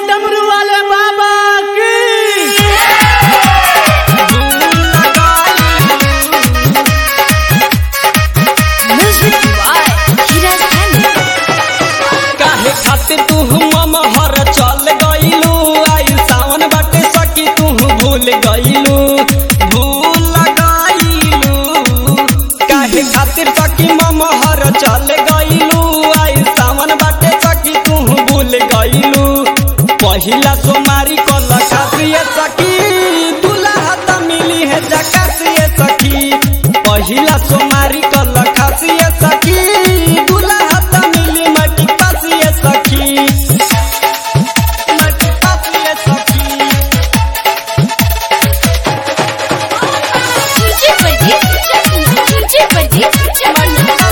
डमरू वाले बाबा की Music by Hiraz Khan. काहे खातिर तू ममहर चल गइलू आई सावन बाटे सकी तू भूल गइलू भूल गइलू काहे खातिर सकी ममहर चल गइलू आई सावन बाटे सकी तू भूल गइलू पहिला सोमारी कल खातिर सकी दुल्हा त मिली है जकासिए सखी पहिला सोमारी कल खासिए सखी दुल्हा त मिली मटी पासिए सखी मटी पासिए सखी DJ Pradeep, DJ Pradeep,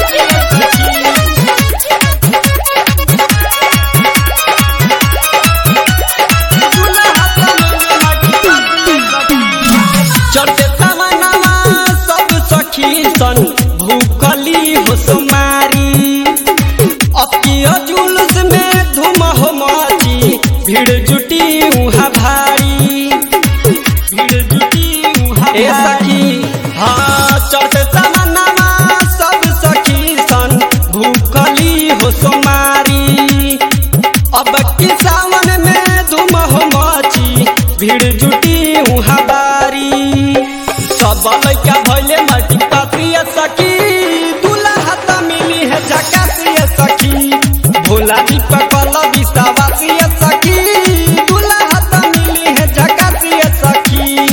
चढ़ते तमन्नावा सब सखी सन भूखली हो सुमारी अब की जुलूस में धूम हो माची भीड़ जुटी उहाँ भारी भीड़ जुटी उहाँ ए सखी हाँ चढ़ते तमन्नावा सब सखी सन भूखली हो सुमारी अब की सावन में धूम हो माची भीड़ जुटी उहाँ बारी सब लैका भैले मल्टी पात्रिय सखी दूल्हा त मिली है जकासिय सखी भोला दीपक वाला विश्वासिय सखी दूल्हा त मिली है जकासिय सखी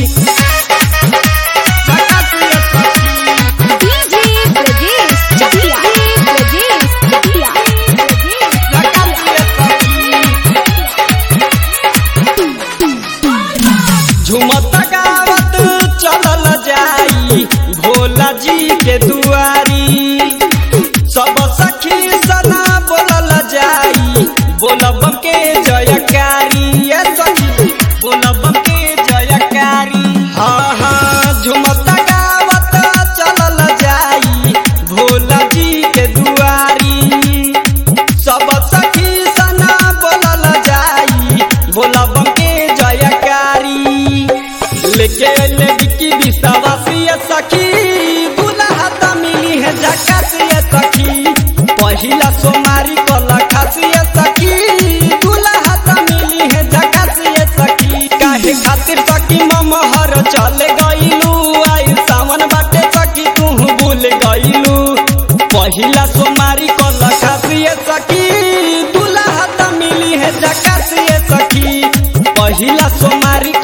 जकासिय सखी DJ Pradeep, DJ Pradeep, जकासिय सखी झुमत गावत चलल जाई भोला जी के दुआरी सब सखी सना बोलल जाई बोलबम के जयकारी ए सखी बोलबम के जयकारी हाँ हाँ झुमत गावत चलल जाई भोला जी के दुआरी सब सखी सना बोलल जाई बोलबम के जयकारी लेके ले बिकी विश्वासी सखी दूल्हा त मिली है जकासी सखी पहिला सोमारी कल खासी सखी दूल्हा त मिली है जकासी सखी काहे खातिर सखी ममहर चल गइलू आई सावन बाटे सखी तू भूल गइलू पहिला सोमारी कल खासी सखी दूल्हा त मिली है जकासी सखी पहिला सोमारी